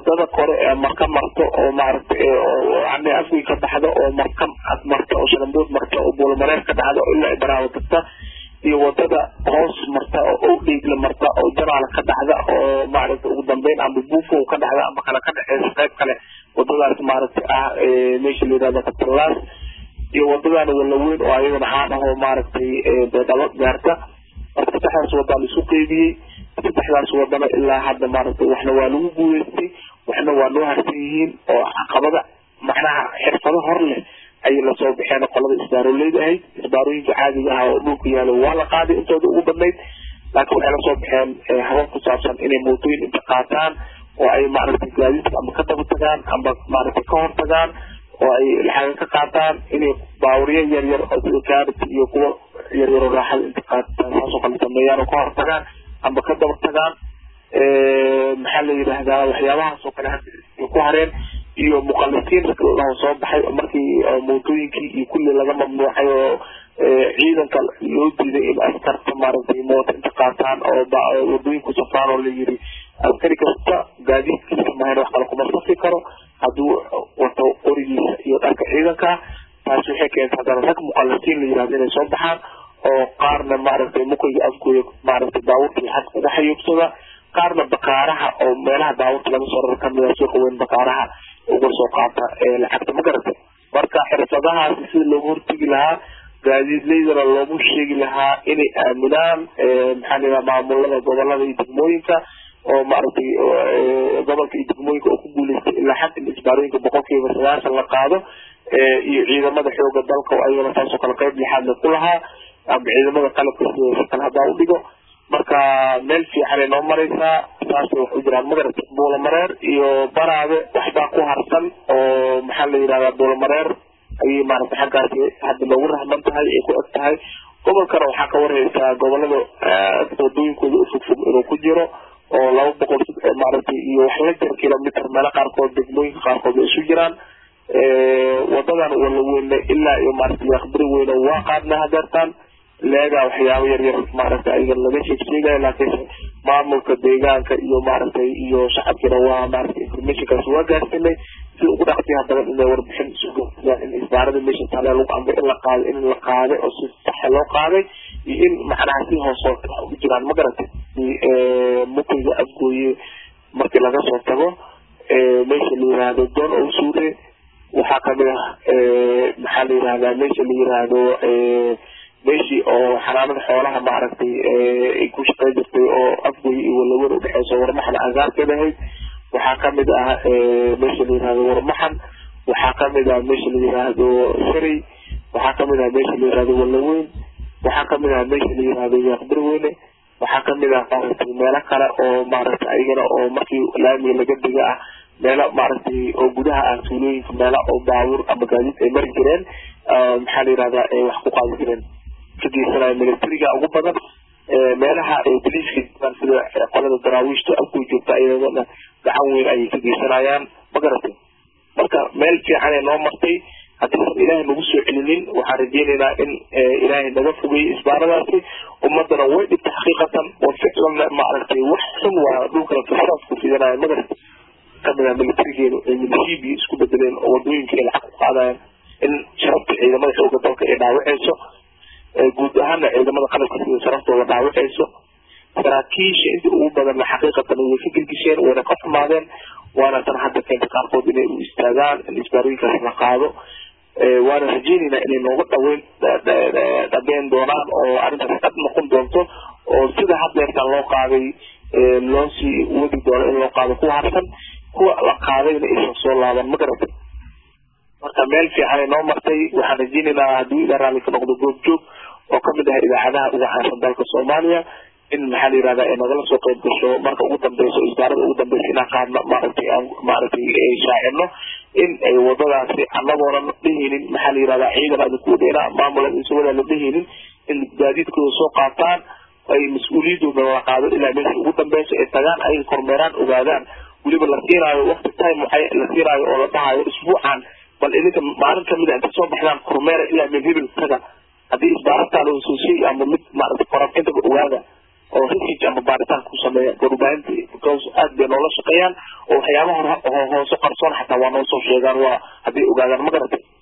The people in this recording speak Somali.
wadada kore ee marka marto oo maaragtay yani afgii ka baxda oo marka ad marta oo shalambood marta oo buulamareer ka dhacda oo ilaa ibraawo tagta iyo wadada hoos marta oo owdheygla marta oo jaraala ka dhacda oo maaragtay ugu dambeyn ama buufo ka dhacda ama kale ka dhexeysa qayb kale wadadaas maaragtay ah meesha la yihahdo katalaas iyo wadadaan walaweyn oo ayadana caan ah oo maaragtay beedhalo gaarta marka saddexdaas wadaa la isu qeybiyey saddexdaas wadana ilaa hadda maaragtay waxna waa lagu guuleystay waxna waa noo harsan yihiin oo caqabada macnaha xirfado hor leh ayay lasoo baxeen qolada isbaaroleyda ahayd isbaarooyinka caadiga ah oo dhulka yaalo waa la qaaday intooda ugu badnayd laakiin waxay lasoo baxeen habab ku saabsan inay mootooyin inta qaataan oo ay maaragtay gaadiidka ama ka daba tagaan ama maaragtay ka hor tagaan oo ay laxaga ka qaataan inay baawuryo yar yar oo sida kaariti iyo kuwa yar yaro raaxada inta qaataan saasoo kale sameeyaan oo ka hor tagaan ama ka daba tagaan maxaa la yidhaahdaa waxyaabahaas oo kale hadda ku hareen iyo muqalisiin oo soo baxay markii mootooyinkii iyo kulli laga mamnuucay oo ciidanka loo diiday in askarta maaragtay mooto inta qaataan oo wadooyinku safraan oo la yiri askari kasta gaadiidkiisa mahayn wax kale kuma safi karo hadduu wato qorigiisa iyo dharka ciidanka taasi waxay keentay haddana rag muqalisiin la yirahdo inay soo baxaan oo qaarna maaragtay mukayga afgooya maaragtay baabuurkii xad uga xayuubsada qaarna bakaaraha oo meelaha baabuurta laga soo rarar kamid ah suuqa weyn bakaaraha uga soo qaata lacagta ma garatay marka xirfadahaasi sida loogu hortegi lahaa gaadiidleydana loogu sheegi lahaa inay aaminaan maxaa la yidhaha maamulada gobolada iyo degmooyinka oo maaragtay gobolka iyo degmooyinka oo ku guuleystay ilaa xad in isbaarooyinka boqolkiiba sagaashan la qaado iyo ciidamada xooga dalka oo ayagana taasoo kale qayb lixaad la ku lahaa ama ciidamada qalabka sida kale haddaa u dhigo marka meel fiicanay noo maraysaa saasay wax u jiraan magarata buulamareer iyo baraade waxbaa ku harsan oo maxaa la yidhahdaa buulamareer ayay maaragtay xaggaasi hadda loogu rahman tahay ay ku eg tahay gobolkana waxaa ka warhaysaa gobolada wadooyinkooda u fogfog inuu ku jiro oo laba boqol maaragtay iyo wax la jir kilomitr meelo qaarkood degmooyinka qaarkood ay isu jiraan wadadan walaweyne ilaa iyo maaragtay yakbiri weyne waa qaadna hadeertaan leegaa waxyaabo yar yar maaragtay ayaga laga sheeg sheegayo laakiinse maamulka deegaanka iyo maaragtay iyo shacabkiina waa maaragtay informationkaas waa gaarsinay sida ugu dhaqsiyaha badan inay warbixin isu gaarsiiyaan in isbaarada meesha taale lagu amray in la qaaday in la qaaday oo si saxa loo qaaday iyo in macnaha si hoos hoos wax ugu jiraan ma garatay mukayga afgooye markii laga soo tago meesha la yiraahdo doon oo suure waxaa kamid ah maxaa la yirahdaa meesha la yiraahdo meeshii oo xanaanada xoolaha maaragtay ay ku shaqey jirtay oo afgoy iyo walawen udhexeyso warmaxan agaarkeeda ahayd waxaa kamid ah meesha la yirahdo warmaxan waxaa kamid ah meesha la yiraahdo sharey waxaa kamid ah meesha la yirahdo walaweyn waxaa kamid ah meesha la yirahdo yaqbirweyne waxaa kamid ah maaragtay meelo kale oo maaragtay ayagana oo markii laamiga laga diga ah meelo maaragtay oo gudaha ah tuulooyinka meelo oo baabuur ama gaadiid ay mari jireen maxaa la yirahdaa ay wax ku qaadi jireen ka geysanaya militariga ugu badan meelaha boliiska joogaan sida qolada daraawiishta afkuy joogta iyadana gacan weyn ayay ka geysanayaan ma garatay marka meel fiican ee noo martay haddiisan ilaahay nagu soo celinin waxaan rajeynaynaa in ilaahay naga fogeeyo isbaaradaasi ummadana way dhibta xaqiiqatan oo ficlanna maaragtay wax xun waa dhulkana fisaas ku fidanaya ma garatay kamid ah militarigeenu ay milishiibii isku bedeleen oo wadooyinka ay lacag ku qaadayaan in sharafta ciidamada xooga dalka ay dhaawaceyso guud ahaana ciidamada qalabka sida sharaftooda dhaawaceyso saraakiisha inta ugu badanna xaqiiqatan way ka gelgisheen wayna ka xumaadeen waana tan hadda keenta qaarkood inay u istaagaan in isbaarooyinkaas la qaado waana rajeynaynaa inay nooga dhaweyn dhabeen doonaan oo arrintaas dhab noqon doonto oo sida haddeertaan loo qaaday loo sii wadi doono in loo qaado kuwa harsan kuwa la qaadayna aysan soo laaban ma garatay marka meel fiican ay noo martay waxaan rajeynaynaa haddii ila raalli ka noqdo goobjoog oo kamid ah idaacadaha ugu caansan dalka soomaaliya in maxaa la yirahdaa ay nagala soo qayb gasho marka ugu dambeyso isbaarada ugu dambeysa inaan qaadno maaragtay aan maaragtay shaacino in ay wadadaasi annagoonan dhehaynin maxaa la yirahdaa ciidan adinku dheena maamulan isawada la dhehaynin in gaadiidkooda soo qaataan ay mas-uuliyadooda la qaado ilaa meesha ugu dambeyso ay tagaan ay kormeeraan ogaadaan weliba la siinaayo waqti time waxay la siinaayo oo la dhahayo isbuucan bal idinka maalin kamid a inta soo baxdaan kormeera ilaa meel hebel taga haddii isbaarataada soo sheegi ama mid maaragtay korantintaba ogaada oo research ama baaritaan ku sameeya warbaahinta because aad bay noola shaqeeyaan oo waxyaabaha hoose qarsoon xataa waa noo soo sheegaan waa hadday ogaadaan ma garatay